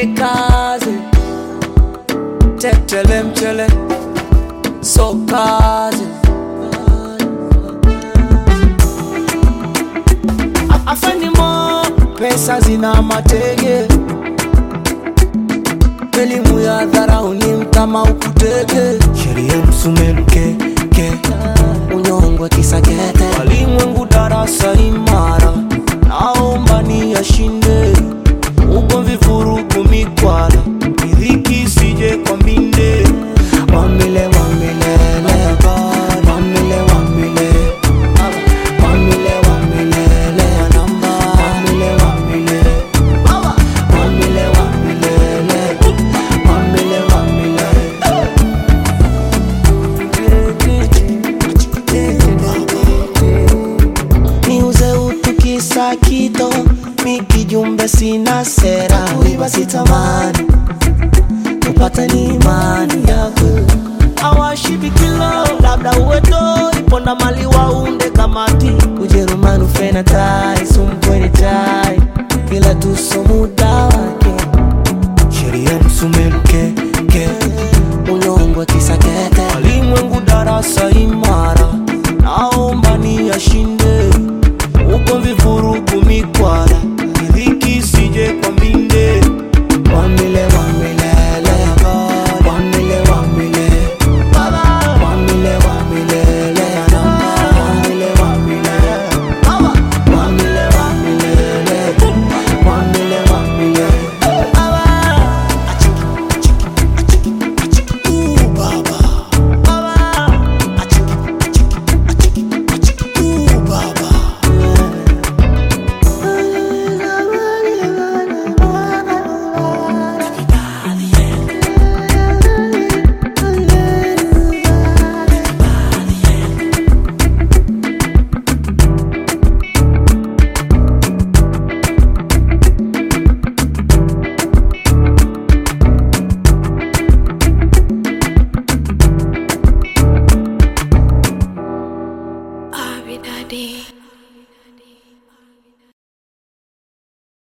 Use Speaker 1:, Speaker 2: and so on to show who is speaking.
Speaker 1: twende kazi tetele mchele so kazi A- afeni mo pesa zina matege elimu ya dharau ni mtama ukutege sheria msumeluke ke unyongwe kisakete walimwengu darasa imara naomba ni yashinde ugomvi vurugu mikwala idhiki sije kwa mbinde wamile wamilele wamile wamile wamile wamilele wamile wamile wamile wamilele wamile wamile niuze utu kisa kito mikijumbe sina sera wiba sitamani kupata ni imani yako awashibikilo labda uweto iponda mali waunde kamati ujerumani ufena tai sumpweni tai kila tusomuda